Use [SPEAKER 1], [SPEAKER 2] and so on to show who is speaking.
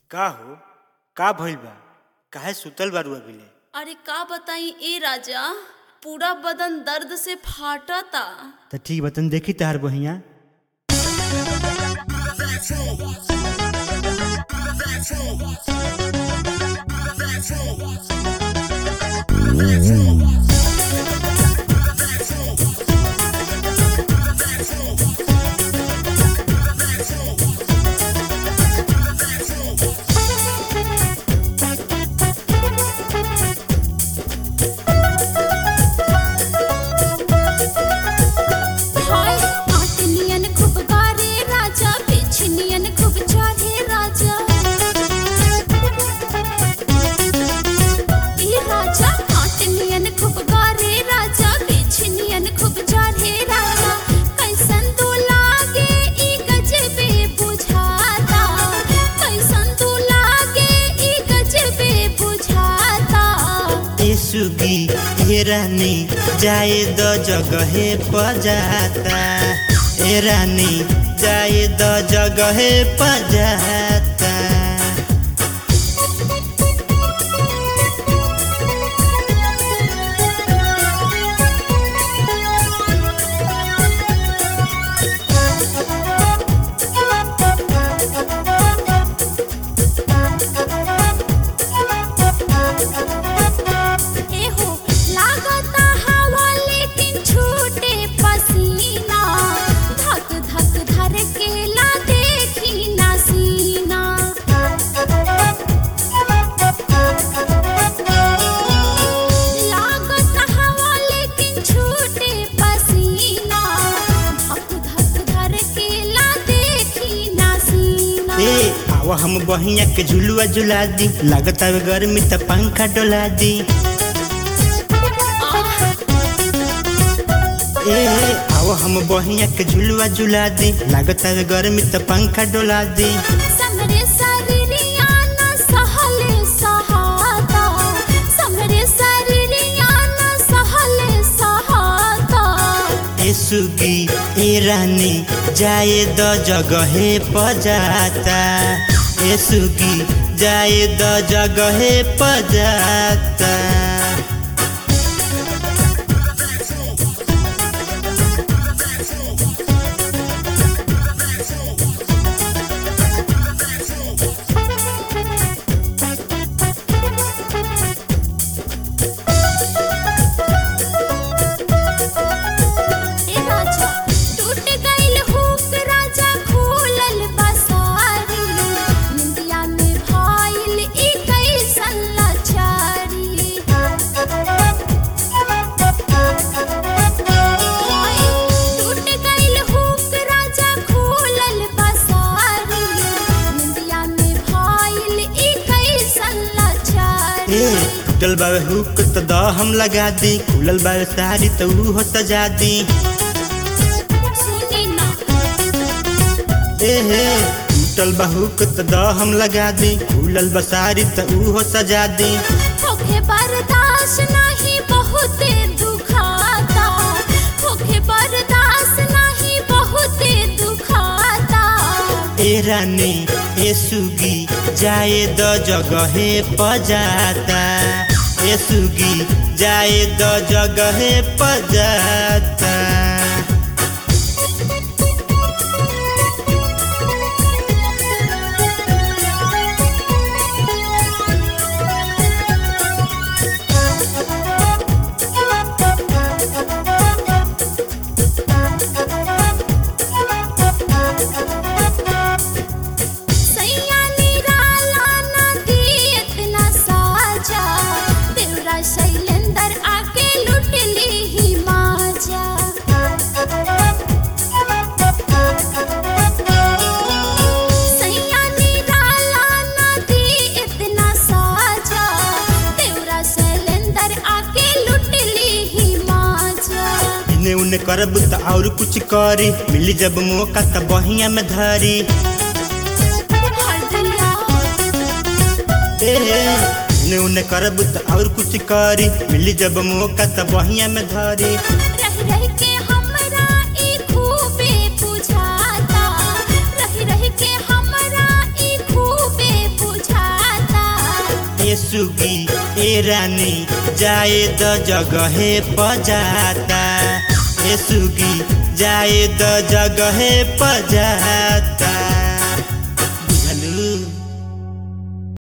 [SPEAKER 1] का हो का भइल बा काहे सुतल बारू अभिले
[SPEAKER 2] अरे का बताई ए राजा पूरा बदन दर्द से फाटता
[SPEAKER 1] त ठीक बा तनी देखी तहार बहिया
[SPEAKER 3] हाय आटनियन खूब गारे राजा बिछनियन खूब चाहे राजा ई राजा आटनियन खूब गारे राजा बिछनियन खूब चाहे राजा कैसन तू लागे ई गजबे बुझाता कैसन तू लागे ई गजबे बुझाता
[SPEAKER 1] ए सुगी ए रानी जाए द जगहे पजाता ए रानी जाए द जगहे पजाता
[SPEAKER 3] एहो लागता हवा लेकिन छूटे पसीना धक धक धर के ला देखी ना सीना लागता हवा लेकिन छूटे पसीना धक धक धर के ला देखी ना सीना
[SPEAKER 1] ए आवा हम बहिया के झुलुआ झुला दी लागता वे गर्मी त पंखा डोला दी
[SPEAKER 3] आह
[SPEAKER 1] ए आवा हम बहिया के झुलुआ झुला दी लागता वे गर्मी त पंखा डोला दी
[SPEAKER 3] समरे शरीरिया न सहले सहाता समरे शरीरिया न सहले सहाता
[SPEAKER 1] ए सुगी ए रानी जाए द जगहे पजाता ए सुगी जाए द जगहे पजाता
[SPEAKER 3] ए राजा टूट गइल हुक राजा खोलल बसारी निंदिया में भाइल ई कैसन लाचारी टूट गइल हुक राजा खोलल बसारी निंदिया में भाइल ई कैसन लाचारी
[SPEAKER 1] ए टूटल बावे हुक त द हम लगा दी खुलल बावे साड़ी त ऊ हो सजा दी
[SPEAKER 3] सुनी ना
[SPEAKER 1] ए हे टूटल बा हुक त द हम लगा दी खुलल बा साड़ी त ऊ हो सजा दी
[SPEAKER 3] होखे बर्दाश्त नहीं बहुते दुखाता होखे बर्दाश्त नहीं बहुते दुखाता
[SPEAKER 1] ए रानी ए सुगी जाए द जगहे पजाता ए सुगी जाए द जगहे पजाता
[SPEAKER 3] सैया निराला ना दी इतना साजा देवरा शैलेंदर आके लुट ली ही माजा सैया निराला ना दी इतना साजा देवरा शैलेंदर आके लुट ली ही माजा
[SPEAKER 1] इने उने करब त और कुछ करी मिली जब मौका त बहिया में धरी
[SPEAKER 3] हरदिया
[SPEAKER 1] ए हे इने उने करब त और कुछ करी मिली जब मौका त बहिया में धरी
[SPEAKER 3] रह रह के हमरा ई खूबे बुझाता रह रह के हमरा ई खूबे
[SPEAKER 1] सुगी ए रानी जाए द जगहे पजाता ए सुगी जाए द जगहे पजाता